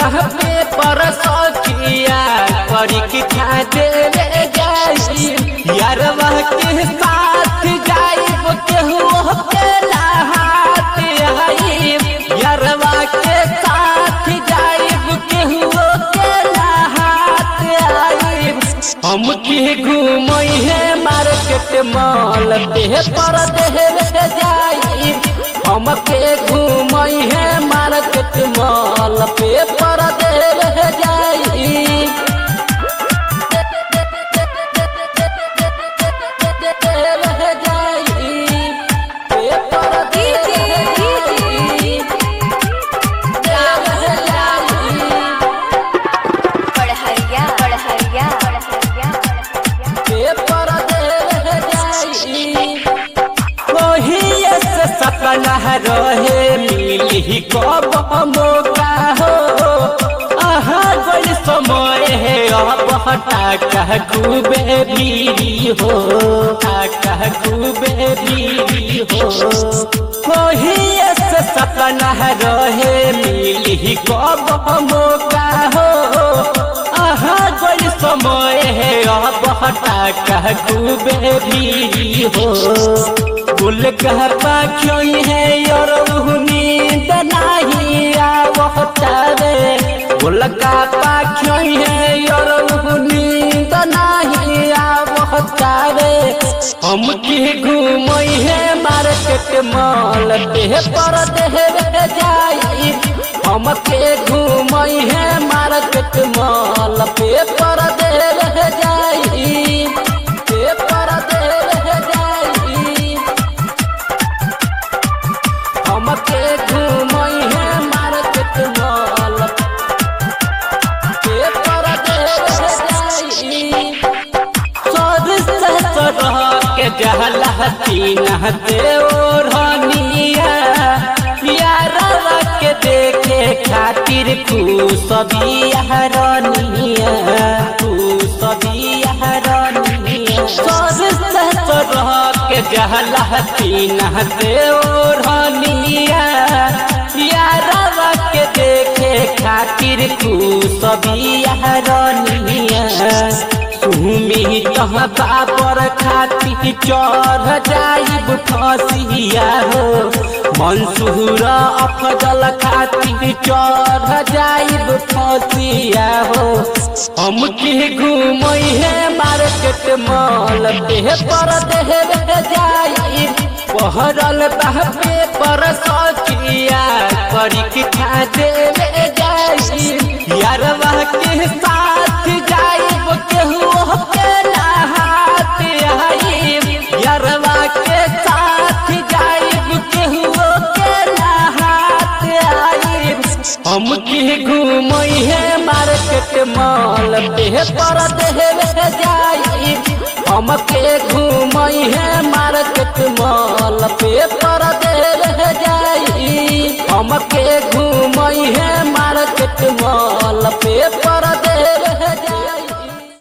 पे पर सखिया करी की खा देवे जाई यारवा के साथ जाइब केहू के नहात आई यारवा के साथ जाइब केहू के नहात आई हम के घूमई है मार्केट मॉल देह पर देह जाई हम के घूमई है मार्केट मॉल पे पर देह जाई पढ़हरिया पढ़हरिया पढ़हरिया सपना रहे मिली कब मौका हो आहा गई समय है अब टाका खूबे भीरी हो टाका खूबे भीरी हो कोही से सपना रहे मिली कब मौका हो आहा गई समय है अब टाका खूबे भीरी हो गुल कह पाखी है और नींद नहीं आवतावे गुल का पाखी है और नींद नहीं आवतावे हम की घूमई है मार्केट मॉल देह पर देह जाई हम के घूमई है मार्केट मॉल पे पर देह जाई पे पर देह जाई हम के घूमई है मार्केट मॉल पे पर देह जाई सर से सरह के जहला तीन देवरनिया यारवा के देखे खातिर खुश बिहारनिया खुश बिहारनिया सर से सरह के जहला तीन देवरनिया यारवा के देखे खातिर खुश बिहारनिया सुमी तहाँ बाबर खाती चढ़ जाइब फसिया हो मंसूर अफजल खाती चढ़ जाइब फसिया हो हम के घूमई है मार्केट मॉल देह पर देह जाइब पहरल बहबे पर सकिया करी की खा देवे जाइब यारवा के साथ जाइब केहू के नहात आइब यारवा के साथ जाइब केहू के नहात आइब हम के घूमई है मार्केट मॉल देह पर देह जाइब हम के घूमई है मार्केट मॉल पे पर देह जाई हम के घूमई है मार्केट मॉल पे पर